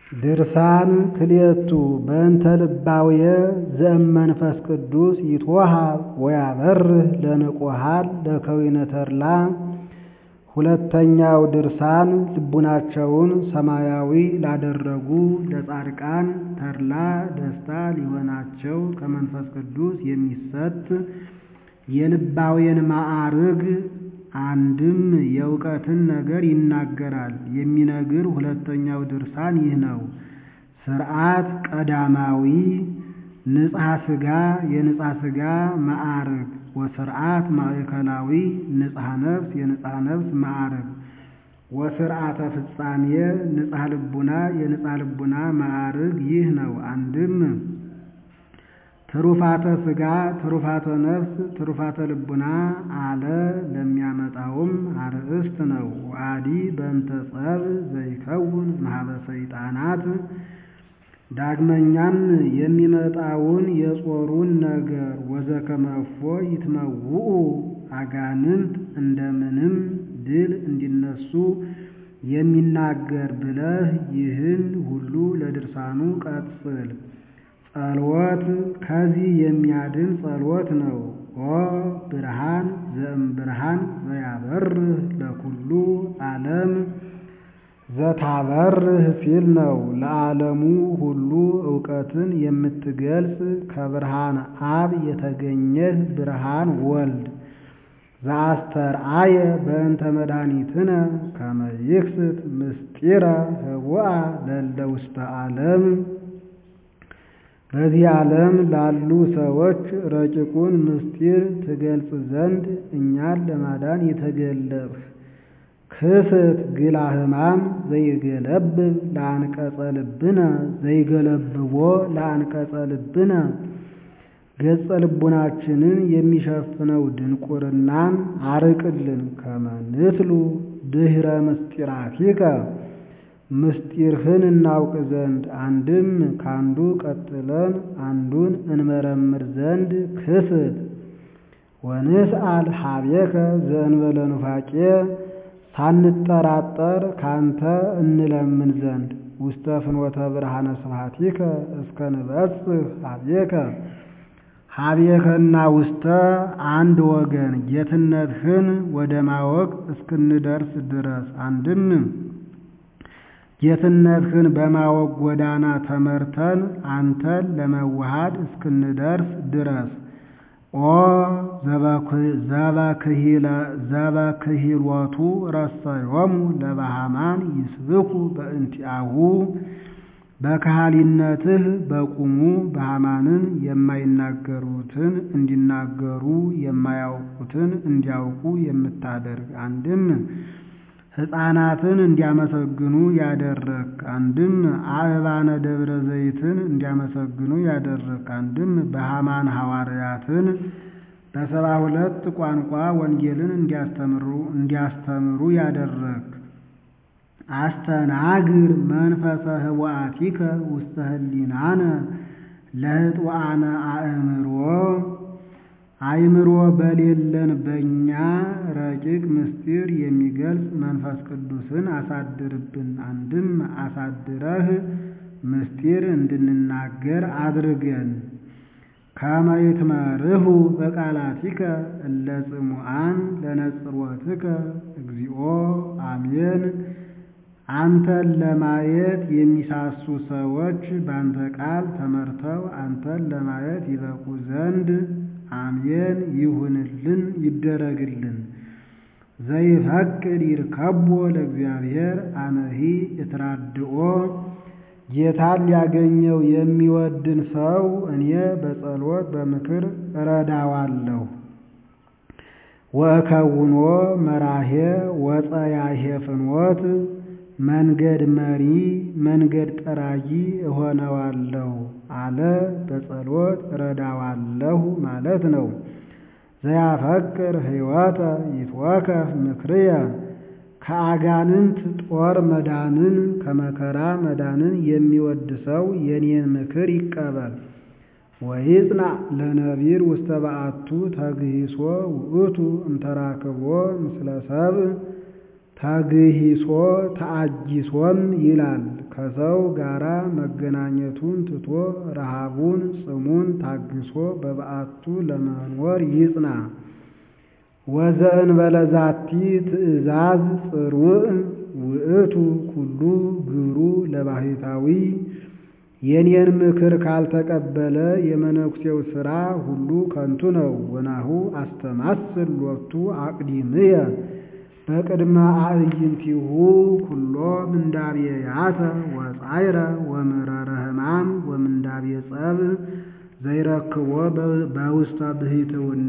ድርሳን ክልኤቱ በእንተ ልባውየ ዘእመንፈስ ቅዱስ ይትወሃብ ወያበርህ ለንቁሃን ለከዊነ ተድላ ሁለተኛው ድርሳን ልቡናቸውን ሰማያዊ ላደረጉ ለጻድቃን ተድላ ደስታ ሊሆናቸው ከመንፈስ ቅዱስ የሚሰጥ የልባውያን ማዕርግ አንድም የእውቀትን ነገር ይናገራል የሚነግር ሁለተኛው ድርሳን ይህ ነው። ሥርዓት ቀዳማዊ ንጽሐ ሥጋ የንጽሐ ሥጋ ማዕርግ ወሥርዓት ማእከላዊ ንጽሐ ነፍስ የንጽሐ ነፍስ ማዕርግ ወሥርዓተ ፍጻሜ ንጽሐ ልቡና የንጽሐ ልቡና ማዕርግ ይህ ነው። አንድም ትሩፋተ ሥጋ ትሩፋተ ነፍስ ትሩፋተ ልቡና አለ ለሚያመጣውም አርእስት ነው። ወአዲ በእንተ ጸብ ዘይከውን ማኅበ ሰይጣናት ዳግመኛም የሚመጣውን የጾሩን ነገር ወዘከመ እፎ ይትመውኡ አጋንንት እንደምንም ድል እንዲነሱ የሚናገር ብለህ ይህን ሁሉ ለድርሳኑ ቀጽል። ጸሎት ከዚህ የሚያድን ጸሎት ነው። ኦ ብርሃን ዘእምብርሃን ዘያበርህ ለኩሉ ዓለም ዘታበርህ ሲል ነው። ለዓለሙ ሁሉ እውቀትን የምትገልጽ ከብርሃን አብ የተገኘህ ብርሃን ወልድ ዘአስተርአየ በእንተ መድኃኒትነ ከመ ይክስት ምስጢረ ህቡአ ለእለ ውስተ ዓለም በዚህ ዓለም ላሉ ሰዎች ረቂቁን ምስጢር ትገልጽ ዘንድ እኛን ለማዳን የተገለጽህ ክስት ግላ ሕማም ዘይገለብብ ለአንቀጸ ልብነ ዘይገለብቦ ለአንቀጸ ልብነ ገጸ ልቡናችንን የሚሸፍነው ድንቁርናን አርቅልን። ከመንትሉ ድኅረ ምስጢራቲከ ምስጢርህን እናውቅ ዘንድ አንድም ካንዱ ቀጥለን አንዱን እንመረምር ዘንድ ክስት ወንስአል ሀቤከ ዘእንበለ ኑፋቄ ሳንጠራጠር ካንተ እንለምን ዘንድ ውስተ ፍኖተ ብርሃነ ስብሐቲከ እስከ ንበጽሕ ሀቤከ ሀቤከና ውስተ አንድ ወገን ጌትነትህን ወደ ማወቅ እስክንደርስ ድረስ አንድም ጌትነትህን በማወቅ ጎዳና ተመርተን አንተን ለመዋሃድ እስክንደርስ ድረስ ኦ ዘበክሂሎቱ ረሰዮሙ ለባህማን ይስብኩ በእንቲአሁ በካህሊነትህ በቁሙ በሃማንን የማይናገሩትን እንዲናገሩ የማያውቁትን እንዲያውቁ የምታደርግ አንድም ሕፃናትን እንዲያመሰግኑ ያደረግ አንድም አእባነ ደብረ ዘይትን እንዲያመሰግኑ ያደረግ አንድም በሃማን ሐዋርያትን በሰባ ሁለት ቋንቋ ወንጌልን እንዲያስተምሩ እንዲያስተምሩ ያደረግ አስተናግር መንፈሰ ህወአቲከ ውስተ ህሊናነ ለህጥዋነ አእምሮ አእምሮ በሌለን በእኛ ረቂቅ ምስጢር የሚገልጽ መንፈስ ቅዱስን አሳድርብን። አንድም አሳድረህ ምስጢር እንድንናገር አድርገን። ከመ ይትመርሁ በቃላቲከ እለ ጽሙዓን ለነጽሮትከ እግዚኦ አሜን። አንተን ለማየት የሚሳሱ ሰዎች በአንተ ቃል ተመርተው አንተን ለማየት ይበቁ ዘንድ አሜን ይሁንልን ይደረግልን። ዘይፈቅድ ይርከቦ ለእግዚአብሔር አነሂ እትራድኦ ጌታን ሊያገኘው የሚወድን ሰው እኔ በጸሎት በምክር እረዳዋለሁ። ወእከውኖ መራሄ ወፀያሄ ፍኖት መንገድ መሪ መንገድ ጠራጊ እሆነዋለሁ አለ። በጸሎት እረዳዋለሁ ማለት ነው። ዘያፈቅር ሕይወተ ይትወከፍ ምክርየ ከአጋንንት ጦር መዳንን ከመከራ መዳንን የሚወድ ሰው የኔን ምክር ይቀበል። ወይጽናዕ ለነቢር ውስተ በአቱ ተግሂሶ ውእቱ እምተራክቦ ምስለ ሰብእ ተግሂሶ ተአጊሶም ይላል። ከሰው ጋራ መገናኘቱን ትቶ ረሃቡን ጽሙን ታግሶ በበዓቱ ለመኖር ይጽና። ወዘእንበለ ዛቲ ትእዛዝ ጽሩዕ ውእቱ ኩሉ ግብሩ ለባሕታዊ የኔን ምክር ካልተቀበለ የመነኩሴው ሥራ ሁሉ ከንቱ ነው። ወናሁ አስተማስል ሎቱ አቅዲምየ በቅድመ አዕይንቲሁ ኩሎ ምንዳቤያተ ወጻይረ ወምረረ ሕማም ወምንዳቤ ጸብ ዘይረክቦ በውስተ ብሂትውና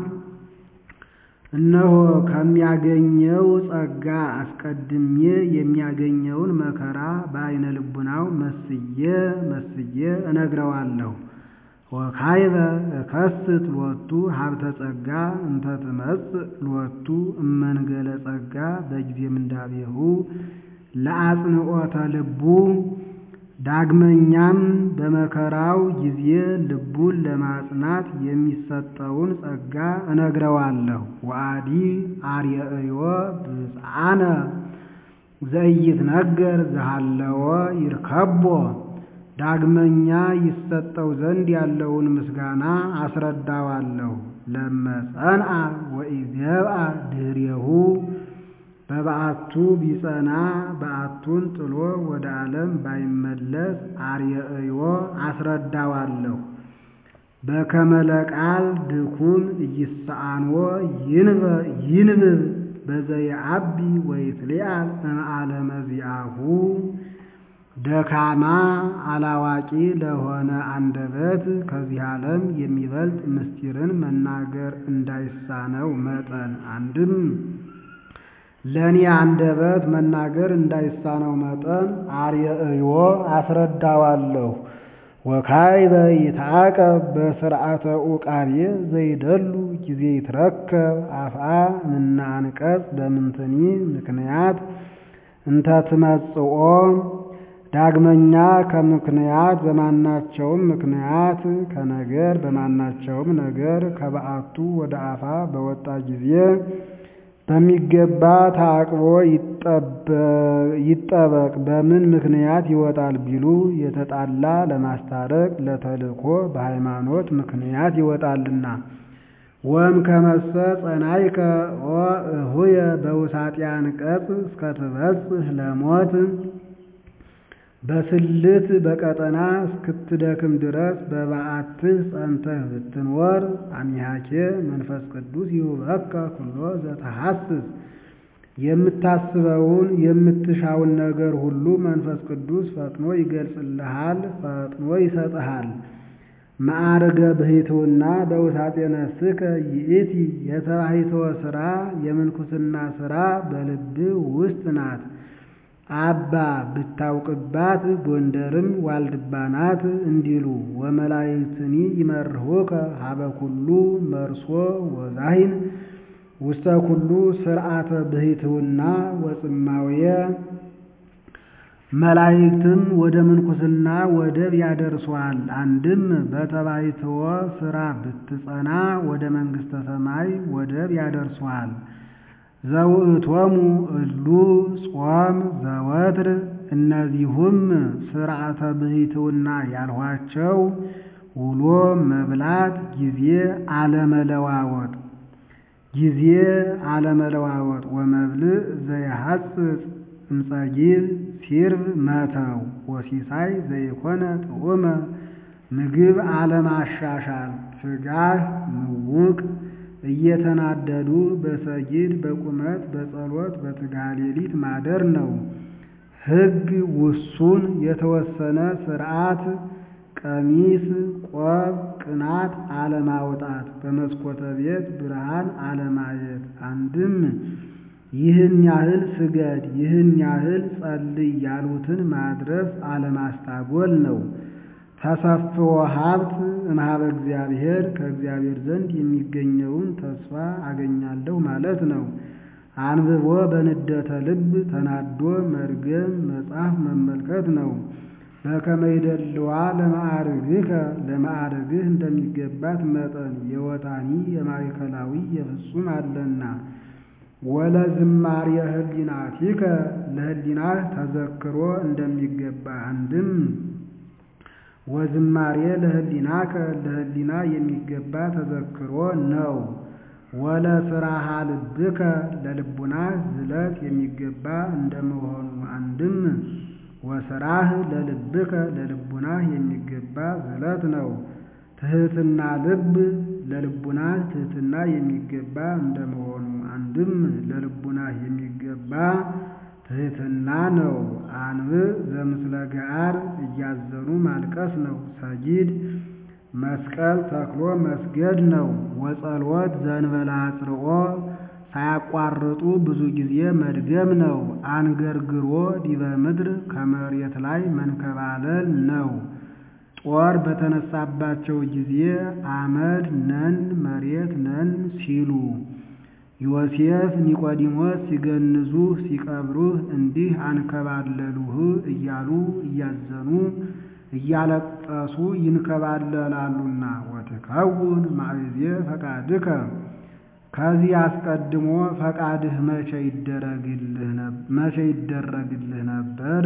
እነሆ ከሚያገኘው ጸጋ አስቀድሜ የሚያገኘውን መከራ በዓይነ ልቡናው መስዬ መስዬ እነግረዋለሁ። ወካይበ እከስት ሎቱ ሀብተ ጸጋ እንተ ትመጽእ ሎቱ እመንገለ ጸጋ በጊዜ ምንዳቤሁ ለአጽንዖተ ልቡ ዳግመኛም በመከራው ጊዜ ልቡን ለማጽናት የሚሰጠውን ጸጋ እነግረዋለሁ። ወአዲ አርየእዮ ብፅዓነ ዘኢይትነገር ዘሃለወ ይርከቦ ዳግመኛ ይሰጠው ዘንድ ያለውን ምስጋና አስረዳዋለሁ። ለመጸንአ ወኢዜብአ ድኅሬሁ በበዓቱ ቢጸና በዓቱን ጥሎ ወደ ዓለም ባይመለስ አርየእዮ አስረዳዋለሁ። በከመ ለቃል ድኩም ኢይሰአንዎ ይንብብ በዘየዐቢ ወይትሊአል እምዓለመ ዚአሁ ደካማ አላዋቂ ለሆነ አንደበት ከዚህ ዓለም የሚበልጥ ምስጢርን መናገር እንዳይሳነው መጠን አንድም ለእኔ አንደበት መናገር እንዳይሳነው መጠን አርየእዮ አስረዳዋለሁ። ወካይበ ይትዓቀብ በስርዓተ ዑቃቤ ዘይደሉ ጊዜ ይትረከብ አፍአ ምና አንቀጽ በምንትኒ ምክንያት እንተ ትመጽኦ ዳግመኛ ከምክንያት በማናቸውም ምክንያት ከነገር በማናቸውም ነገር ከበዓቱ ወደ አፋ በወጣ ጊዜ በሚገባ ታቅቦ ይጠበቅ። በምን ምክንያት ይወጣል ቢሉ የተጣላ ለማስታረቅ ለተልእኮ በሃይማኖት ምክንያት ይወጣልና። ወም ከመሰ ጸናይከ ኦ እሁየ በውሳጤ አንቀጽ እስከትበጽሕ ለሞት በስልት በቀጠና እስክትደክም ድረስ በበዓትህ ጸንተህ ብትኖር አሚሃኬ መንፈስ ቅዱስ ይሁበከ ኩሎ ዘተሐስስ የምታስበውን የምትሻውን ነገር ሁሉ መንፈስ ቅዱስ ፈጥኖ ይገልጽልሃል፣ ፈጥኖ ይሰጥሃል። ማዕርገ ብሂትውና በውሳጤ ነፍስከ ይእቲ የተባሂትወ ሥራ የምንኩስና ሥራ በልብህ ውስጥ ናት። አባ ብታውቅባት ጎንደርም ዋልድባ ናት እንዲሉ ወመላእክትኒ ይመርሁከ ሀበ ኩሉ መርሶ ወዛሂን ውስተ ኩሉ ስርዓተ ብሂትውና ወጽማውየ መላእክትም ወደ ምንኩስና ወደብ ያደርሷል። አንድም በተባይትወ ሥራ ብትጸና ወደ መንግሥተ ሰማይ ወደብ ያደርሷል። ዘውእቶሙ እሉ ጾም ዘወትር እነዚሁም ስርዓተ ብሂትውና ያልኋቸው ውሎ መብላት፣ ጊዜ አለመለዋወጥ ጊዜ አለመለዋወጥ ወመብልዕ ዘየሐጽጽ እምጸጊብ ሲርብ መተው ወሲሳይ ዘይኮነ ጥዑመ ምግብ አለማሻሻል ስጋህ ምውቅ እየተናደዱ በሰጊድ በቁመት በጸሎት በትጋሃ ሌሊት ማደር ነው። ሕግ ውሱን የተወሰነ ስርዓት ቀሚስ ቆብ ቅናት አለማውጣት በመስኮተ ቤት ብርሃን አለማየት አንድም ይህን ያህል ስገድ ይህን ያህል ጸልይ ያሉትን ማድረስ አለማስታጎል ነው። ተሰፍዎ ሀብት እምኀበ እግዚአብሔር ከእግዚአብሔር ዘንድ የሚገኘውን ተስፋ አገኛለሁ ማለት ነው። አንብቦ በንደተ ልብ ተናዶ መርገም መጽሐፍ መመልከት ነው። በከመ ይደልዋ ለማዕርግከ ለማዕርግህ እንደሚገባት መጠን የወታኒ የማዕከላዊ የፍጹም አለና ወለዝማሬ ህሊናቲከ ለህሊናህ ተዘክሮ እንደሚገባ አንድም ወዝማሬ ለህሊናከ ለህሊና የሚገባ ተዘክሮ ነው። ወለስራሃ ልብከ ለልቡናህ ዝለት የሚገባ እንደመሆኑ አንድም ወስራህ ለልብከ ለልቡናህ የሚገባ ዝለት ነው። ትህትና ልብ ለልቡናህ ትህትና የሚገባ እንደመሆኑ አንድም ለልቡናህ የሚገባ ትህትና ነው። አንብዕ ዘምስለ ገዓር እያዘኑ ማልቀስ ነው። ሰጊድ መስቀል ተክሎ መስገድ ነው። ወጸልወት ዘእንበለ አጽርኦ ሳያቋርጡ ብዙ ጊዜ መድገም ነው። አንገርግሮ ዲበ ምድር ከመሬት ላይ መንከባለል ነው። ጦር በተነሳባቸው ጊዜ አመድ ነን መሬት ነን ሲሉ ዮሴፍ ኒቆዲሞስ ሲገንዙህ ሲቀብሩህ እንዲህ አንከባለሉህ እያሉ እያዘኑ እያለቀሱ ይንከባለላሉና ወትከውን ማዕዜ ፈቃድከ ከዚህ አስቀድሞ ፈቃድህ መቼ ይደረግልህ ነበር?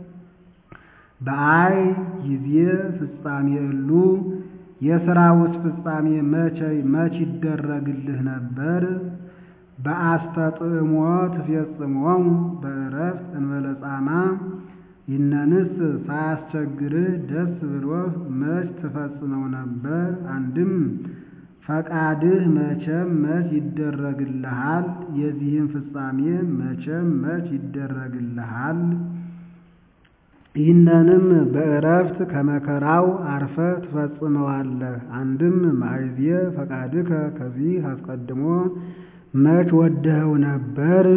በአይ ጊዜ ፍጻሜ እሉ የሥራውስ ፍጻሜ መቼ መች ይደረግልህ ነበር? በአስተጥዕሞ ትፌጽሞሙ በዕረፍት እንበለ ጻማ ይነንስ ሳያስቸግርህ ደስ ብሎህ መች ትፈጽመው ነበር? አንድም ፈቃድህ መቼም መች ይደረግልሃል? የዚህም ፍጻሜ መቼም መች ይደረግልሃል? ይህንንም በዕረፍት ከመከራው አርፈ ትፈጽመዋለህ። አንድም ማዕዜ ፈቃድከ ከዚህ አስቀድሞ መች ወደኸው ነበር?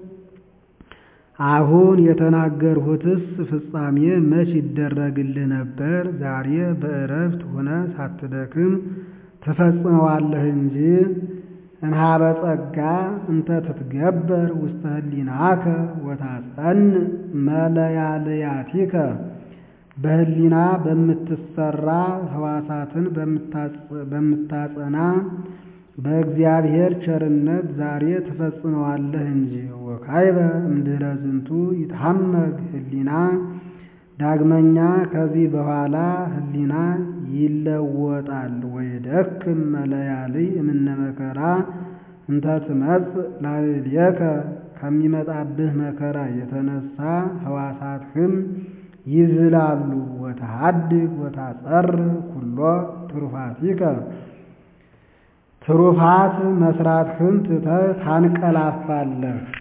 አሁን የተናገርሁትስ ፍጻሜ መች ይደረግልህ ነበር? ዛሬ በዕረፍት ሆነ ሳትደክም ትፈጽመዋለህ እንጂ እንሃበ ጸጋ እንተ ትትገበር ውስተ ህሊናከ ወታጸን መለያልያቲከ በህሊና በምትሰራ ህዋሳትን በምታጸና በእግዚአብሔር ቸርነት ዛሬ ትፈጽመዋለህ እንጂ ወካይበ እምድኅረ ዝንቱ ይትሐመግ ህሊና ዳግመኛ ከዚህ በኋላ ህሊና ይለወጣል። ወይደክም መለያልይ እምነ መከራ እንተ ትመጽእ ላዕሌከ ከሚመጣብህ መከራ የተነሳ ህዋሳትህም ይዝላሉ። ወተሃድግ ወታጸር ኩሎ ትሩፋቲከ ትሩፋት መስራትህን ትተህ ታንቀላፋለህ።